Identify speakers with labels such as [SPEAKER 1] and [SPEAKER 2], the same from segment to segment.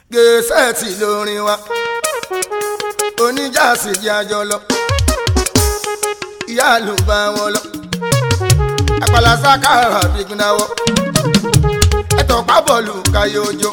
[SPEAKER 1] gẹ̀ẹ́sẹ̀tì lórin wa oníjàsí jẹ́ àjọ lọ ìyá ló bá wọn lọ àpàlà sákàrà bígúndáwọ ẹtọ pábọọlù káyé ojó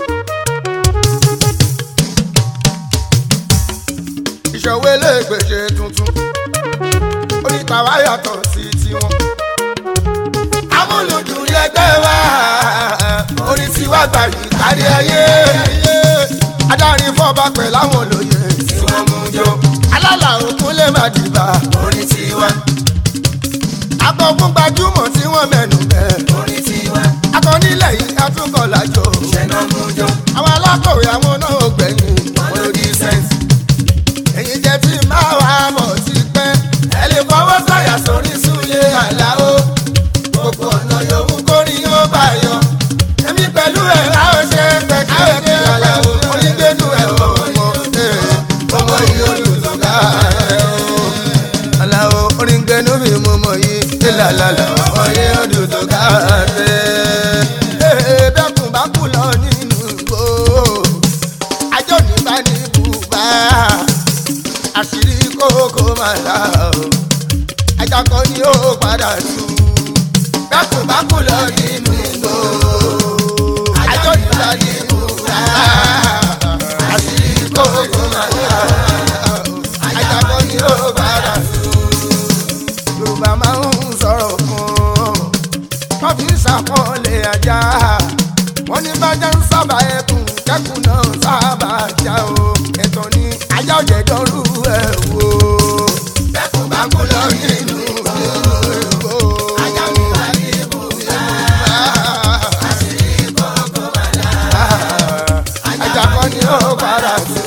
[SPEAKER 1] ìṣòwò eléègbèsè tuntun oníta wa yàtọ̀ sí tiwọn amúlùdùn lẹgbẹ́ wa orí tiwa gbà yìí kárí ayé adarí fọba pẹ̀lú àwọn olóye tí wọ́n mú jọ alálà òkun lè má dìbà orí tiwa akọkún gbajúmọ̀ tí wọ́n mẹ́nu bẹ́ẹ̀
[SPEAKER 2] orí tiwa
[SPEAKER 1] akọnílẹ̀ yìí atúnkọ̀ lájọ
[SPEAKER 2] ṣẹ̀nà mú jọ
[SPEAKER 1] àwọn alákọ̀wé àwọn náà ò gbẹ̀yìn
[SPEAKER 2] wọn ló di sẹ́ǹsì.
[SPEAKER 1] èyí jẹ́ tí máa wà á mọ̀ sí pẹ́ ẹ lè fọwọ́ sọ̀yà sórí súlé àláó gbogbo ọ̀nà yòówù kórì yóò bá yọ èmi pẹ̀lú ẹ̀ láwọn ṣe pẹ̀ káwé kí àláó onígbẹ́nu ẹ̀ ọmọ ọmọ yìí olùsọ̀gá ẹ̀ o àláó onígbẹ́nu mi mú mọ̀ yìí ìlàlàlà ọmọ yìí olùsọ̀gá ẹ̀ bẹ́kùn bá kú lọ nínú igbó ajọ́ nígbà ní bùbá àṣírí kókó máa dá o ajakọ ni ó padà tú bákùbákù lọ nínú igbó ajọ́ nígbà ní bùbá àṣírí kókó máa dá o ajakọ ni ó padà tú yorùbá máa ń sọ̀rọ̀ fún wọ́n fi ń ṣàpọ́nlé ajá wọ́n ní bájá ń sábà ẹkùn kẹ́kùn náà sábà já o ẹ̀tọ́ ni ajá ọ̀jẹ̀ dọ́rù ẹ̀ wò. bẹ́kùn bá kú lọ nínú ìgbò ajá mi wà ní ibùdó àṣírí kọ̀ọ̀kan wà láà ajá kan ni ó padà tó.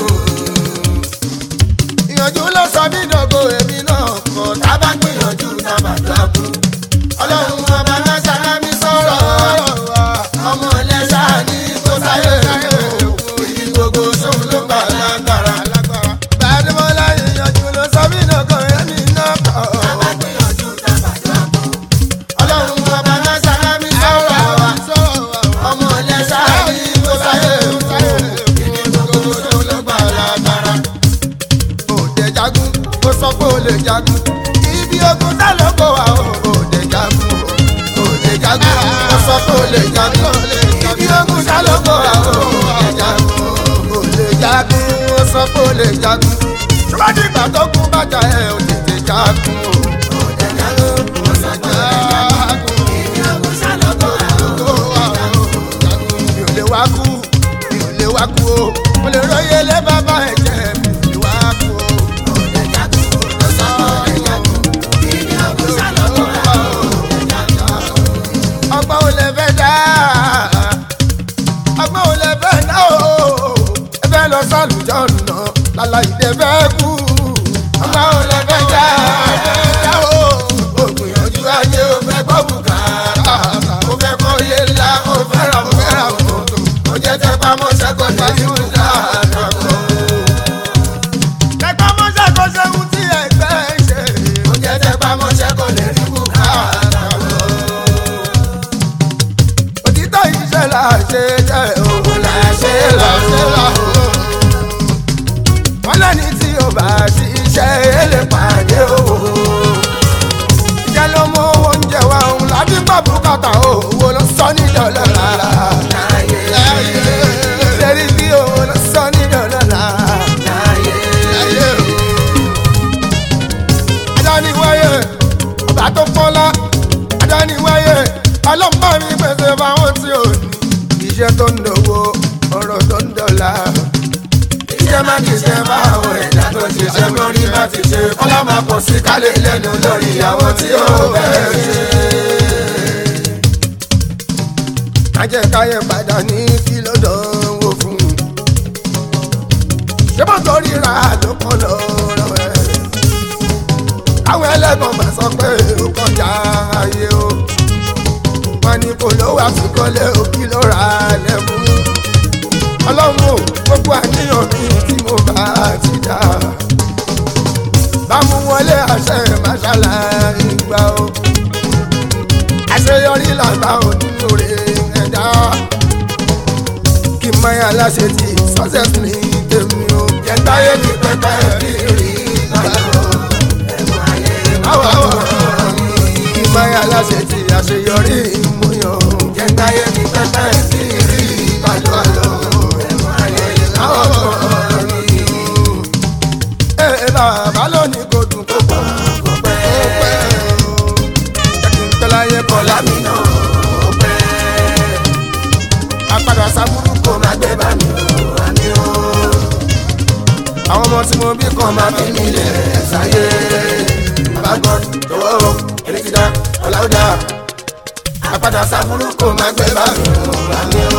[SPEAKER 1] ìyànjú ló sọ mí dọ̀gọ̀ èmi náà kọ̀ tá a bá gbìyànjú náà má dọ̀kú ọlọ́run ọba náà ṣàlámí sọ̀rọ̀ ọmọ ẹlẹ́ṣà ní kó sáyé ìdí gbogbo sóun ló gbà lágbára. gbàdúmọ̀lá ìyànjú ló sọ mí lọ́kàn ẹ̀mí náà kọ̀. ọlọ́run ọba náà ṣàlámí sọ̀rọ̀ ọmọ ẹlẹ́ṣà ní kó sáyé ìdí gbogbo sóun ló gbà lágbára. òde jagun ó sọ pé ó lè jagun ibi ogun tá ló kó wa o òde jagun o òde jagun ó sọ pé ó lè jagun ibi ogun tá ló kó wa o òde jagun o òde jagun ó sọ pé ó lè jagun ṣùgbọ́n ìgbà tó kú bàjá ẹ̀ ò tètè jagun o òde jagun ó sọ pé ó lè jagun ibi ogun tá ló kó wa o òde jagun mi ò lè wá kú mi ò lè wá kú o mo lè róye lé bàbá ẹ̀ jẹ́ mi ò lè wá kú o òde jagun ó sọ pé ó lè jagun ibi ogun tá ló kó wa o ọgbọ́n ò lè fẹ́ dá ọgbọ́n ò lè fẹ́ dá o ẹ fẹ́ lọ sálùjọ́ nà lálá ìdè fẹ́ kú ọgbọ́n ò lè fẹ́ dá dá o ògbìyànjú ayé o fẹ́ gbọ́ bùkátà o fẹ́ kọ́ yé ńlá o fẹ́ ra o fẹ́ ra o o jẹ́ tẹ́ pamọ́ sẹ́kọ̀ọ́ tẹ́lẹ̀ o dáadáa kọ́. Tẹ́ pamọ́ sẹ́kọ̀ọ́ sẹ́hun tí ẹgbẹ́ ṣe. O jẹ́ tẹ́ pamọ́ sẹ́kọ̀ọ́ lè rí bùkátà kọ́ òtítọ́ iṣẹ́ là ṣe jẹ́ òun là ṣe là ṣe là o. wọ́n lẹ́ni tí o bá ṣiṣẹ́ èlé pàdé o. iṣẹ́ ló mú owó oúnjẹ wa òun láti gbọ́ bùkátà owó ló sọ ní dọ́là rárá. ṣèrí bí owó ló sọ ní dọ́là rárá. adániwáyé ọba tó fọ́lá adániwáyé ọlọ́mọ mi pèsè fáwọn tí ò ní. iṣẹ́ tó ń dòwó ọ̀rọ̀ tó ń dọ̀la. iṣẹ́ má kì í ṣe báwọn ẹ̀dá tó ṣiṣẹ́ mọ́rí bá ti ṣe kọ́lá máa pọ̀ sí kálẹ̀ lẹ́nu lórí àwọn tí ó bẹ̀rẹ̀ ṣe. ajẹ́káyẹ̀ padà ní kí ló dánwò fún un. ṣé mo torí ra ló kọ́ lọ́rọ̀ ẹ̀. àwọn ẹlẹ́gbọ̀n máa sọ pé ó kọjá ayé o wọn ní kò lówó àfikọ́lé òkì ló ra lẹ́kùn. ọlọ́run ò gbogbo àníyàn mi tí mo bá ti dá. bámu wọlé àṣẹ màṣálà ìgbà o. àṣeyọrí làgbà onínúure ẹ̀dá. kí n máa yà láṣẹ tí success ní tèmi o.
[SPEAKER 2] jẹ́ntáyé ti pẹ́pẹ́ rí rí láyọ̀ ẹ̀mú ayé
[SPEAKER 1] àwọ̀ àwọ̀ kí n máa yà láṣẹ tí àṣeyọrí ìmúyàn.
[SPEAKER 2] jẹ́ntáyé ti pẹ́pẹ́ rí rí láyọ̀ ẹ̀mú ayé
[SPEAKER 1] àwọ̀ ẹ̀ bàbá lónìí kò dùn kó pọ̀
[SPEAKER 2] kò pẹ́
[SPEAKER 1] ó pẹ́ o. jẹ́ kí n pẹ́ láyé kọ́ lámì
[SPEAKER 2] lámì náà kò pẹ́
[SPEAKER 1] apádà sábúrú kò
[SPEAKER 2] kó má gbé bá mi ò àmì ò
[SPEAKER 1] àwọn ọmọ tí mo bí kan máa
[SPEAKER 2] má
[SPEAKER 1] fi
[SPEAKER 2] fi
[SPEAKER 1] mí
[SPEAKER 2] mí
[SPEAKER 1] lẹ̀.
[SPEAKER 2] lẹ̀ sáyé àbágbọ́n jọ̀wọ́ o erékìdá ọ̀làwùdá
[SPEAKER 1] apádà sábúrú kò máa gbé bá mi.
[SPEAKER 2] àmì ò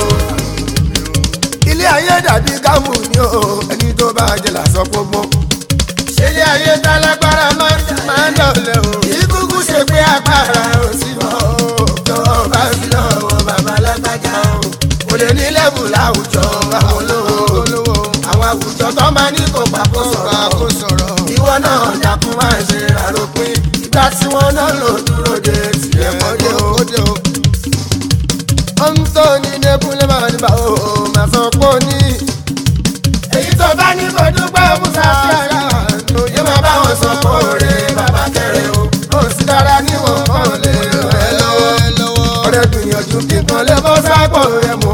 [SPEAKER 1] ilé ayé dàbí kámù ni o ẹni tó bá jẹ lásán gbogbo. ilé ayé tálágbára máa ń dọ̀lẹ́ o. ìkúkú ṣe pé agbára ò sí mọ́ o. jọ̀wọ́ bá fi lọ́wọ́ bàbá lágbájá o. kò lè ní lẹ́bù láwùjọ àwọn olówó. àwọn àwùjọ tó máa ní kó pa kó sọ̀rọ̀. ìwọ náà dàkún máa ṣe àròpin. ìgbà tí wọ́n náà lò dúró de tiẹ̀ mọ́dé o ọ̀ntọ́ ní nẹ́kúnlẹ̀ máa ní bá o máa sọ pé ó ní. èyí tó bá ní kó dúpẹ́ musa sí ara ló yẹ máa bá wọn sọ pé òre bàbá kẹrẹ o. ó sì dára níwọ̀n kan lè ràn ẹ́ lọ́wọ́. ọ̀rẹ́ gbìyànjú kíkan lè bọ́ sápò rẹ̀ mú